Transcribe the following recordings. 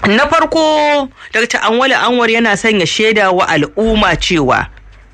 na farko dr anwale anwar yana son ya shaida wa al'umma cewa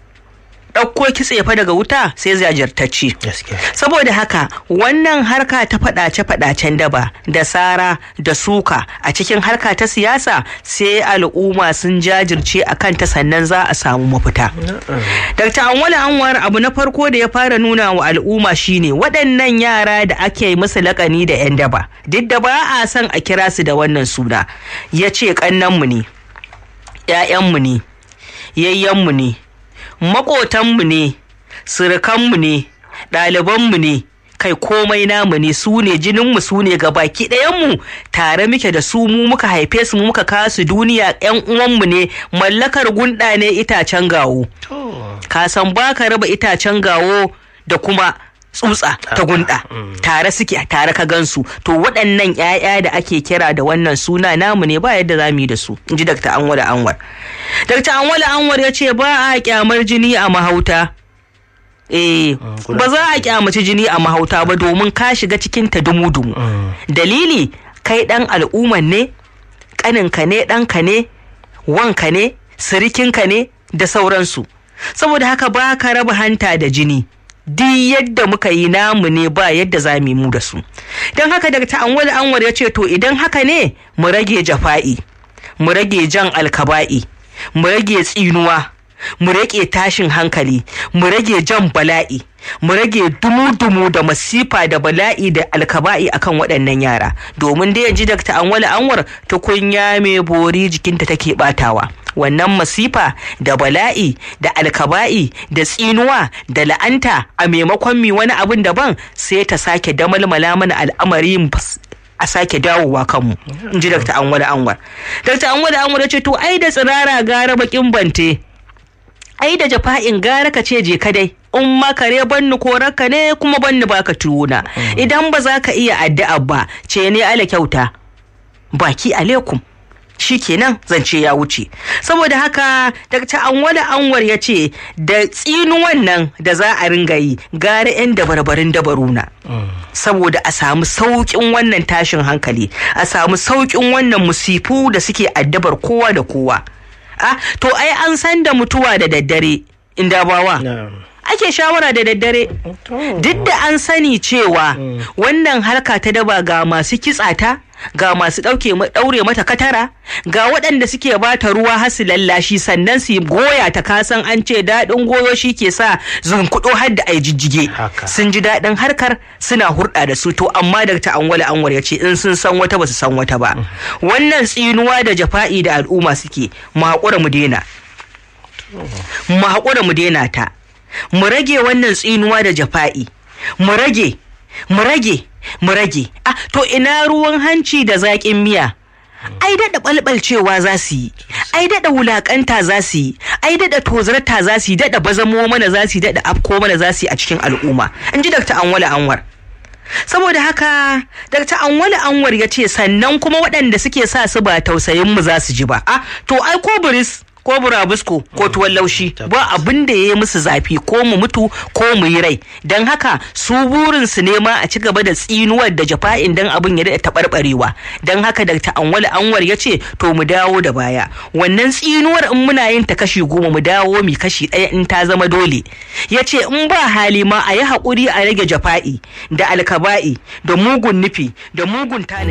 ɗauko kitse fa daga wuta sai zajirtacci saboda haka wannan harka ta faɗace-faɗacen daba da sara da suka a cikin harka ta siyasa sai al'umma sun jajirce a kanta sannan za a samu mafita dr anwale anwar abu na farko da ya fara nuna wa al'umma shine waɗannan yara da ake musu lakani da 'yan daba duk da ba a son a kira su da wannan suna ya ce ƙannanmu ne 'ya'yanmu ne yayyanmu ne maƙotanmu ne surukanmu ne ɗalibanmu ne kai komai namu ne su ne jininmu su ne ga baki ɗayanmu tare muke da su mu muka haife su mu muka kasu duniya yan uwanmu ne mallakar gunda ne itacen gawo ka san ba ka raba itacen gawo da kuma tsutsa ta gunda tare suke tare ka gansu to waɗannan 'ya'ya da ake kira da wannan suna namu ne ba yadda za mu yi da su in ji dr anwar anwar dr anwar anwar ya ce ba a kyamar jini a mahauta eh ba za a kyamaci jini a mahauta ba domin ka shiga cikin ta dumu-dumu dalili kai dan al'umman ne kaninka ne ɗanka ne wanka ne sirikinka ne da sauransu saboda haka ba ka raba hanta da jini duk yadda muka yi namu ne ba yadda za mu mu da su don haka daga ta'anwal anwar ya ce to idan haka ne mu rage jafa'i mu rage jan alkaba'i mu rage tsinuwa mu rage tashin hankali mu rage jan bala'i mu rage dumu-dumu da masifa da bala'i da alkaba'i akan waɗannan yara domin da yanzu Dr. Anwal Anwar tukunya mai bori jikinta take batawa wannan masifa da bala'i da alkaba'i da tsinuwa da la'anta a maimakon mi wani abin daban sai ta sake damalmala mana al'amari a sake dawowa kanmu in ji Dr. Anwar Anwar Dr. Anwar Anwar ya ce to ai da tsirara gara bakin bante ai da jafa'in gara ka ce je ka dai in makare banni korarka ne kuma banni baka tuwuna idan ba za ka iya addu'a ba ce ne ala kyauta baki alaikum shi kenan zance ya wuce saboda haka Dr. Anwala Anwar ya ce da tsinuwan nan da za a ringa yi gara 'yan dabarbarin dabaruna saboda a samu sauƙin wannan tashin hankali a samu sauƙin wannan musifu da suke addabar kowa da kowa ah to ai an san da mutuwa da daddare inda bawa ake shawara da daddare duk da an sani cewa wannan harka ta daba ga masu kitsata ga masu ɗaure mata katara ga waɗanda suke bata ruwa har su lallashi sannan su goya ta kasan an ce daɗin goyo shi ke sa zunkuɗo har da ai jijjige sun ji daɗin harkar suna hurɗa da su to amma da ta anwala anwar ya ce in sun san wata ba su san wata ba wannan tsinuwa da jafa'i da al'umma suke mu haƙura mu daina mu haƙura mu daina ta mu rage wannan tsinuwa da jafa'i mu rage mu rage mu rage ah to ina ruwan hanci da zaƙin miya ai daɗa ɓalɓalcewa za su yi ai daɗa wulaƙanta za su yi ai daɗa tozarta za su yi daɗa bazamo mana za su yi daɗa afko mana za su yi a cikin al'umma in ji dr anwala anwar saboda haka dr anwala anwar ya ce sannan kuma waɗanda suke sa su ba tausayin mu za su ji ba ah to ai ko buris ko burabusko ko tuwon laushi ba abin da ya yi musu zafi ko mu mutu ko mu yi rai don haka su burin su nema a ci gaba da tsinuwar da jafa'in dan abin ya daɗa taɓarɓarewa don haka da ta'anwal anwar ya ce to mu dawo da baya wannan tsinuwar in muna yin ta kashi goma mu dawo mi kashi ɗaya in ta zama dole ya ce in ba hali ma a yi haƙuri a rage jafa'i da alkaba'i da mugun nufi da mugun tana